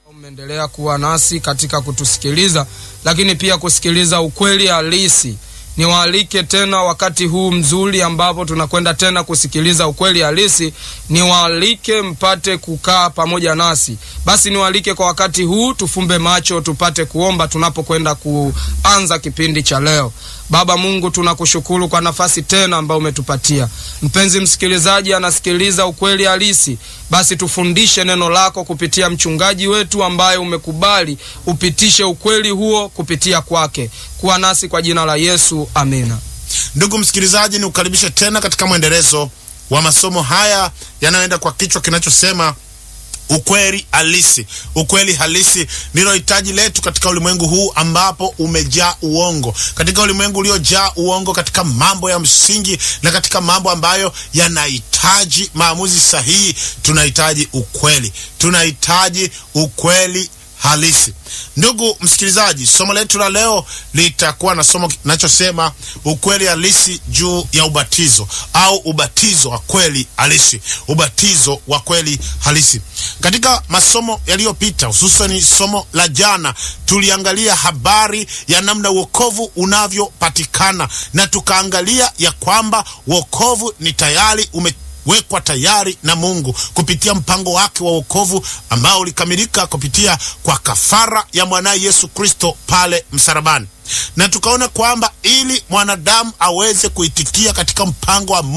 Umeendelea kuwa nasi katika kutusikiliza, lakini pia kusikiliza ukweli halisi. Niwaalike tena wakati huu mzuri ambapo tunakwenda tena kusikiliza ukweli halisi, niwaalike mpate kukaa pamoja nasi. Basi niwaalike kwa wakati huu, tufumbe macho tupate kuomba tunapokwenda kuanza kipindi cha leo. Baba Mungu, tunakushukuru kwa nafasi tena ambayo umetupatia. Mpenzi msikilizaji anasikiliza ukweli halisi, basi tufundishe neno lako kupitia mchungaji wetu ambaye umekubali upitishe ukweli huo kupitia kwake. Kuwa nasi kwa jina la Yesu, amina. Ndugu msikilizaji, ni ukaribishe tena katika mwendelezo wa masomo haya yanayoenda kwa kichwa kinachosema ukweli halisi. Ukweli halisi ndilo hitaji letu katika ulimwengu huu ambapo umejaa uongo, katika ulimwengu uliojaa uongo, katika mambo ya msingi na katika mambo ambayo yanahitaji maamuzi sahihi. Tunahitaji ukweli, tunahitaji ukweli halisi. Ndugu msikilizaji, somo letu la leo litakuwa na somo kinachosema ukweli halisi juu ya ubatizo au ubatizo wa kweli halisi. Ubatizo wa kweli halisi. Katika masomo yaliyopita, hususani somo la jana, tuliangalia habari ya namna wokovu unavyopatikana na tukaangalia ya kwamba wokovu ni tayari ume wekwa tayari na Mungu kupitia mpango wake wa wokovu ambao ulikamilika kupitia kwa kafara ya mwanaye Yesu Kristo pale msalabani, na tukaona kwamba ili mwanadamu aweze kuitikia katika mpango wa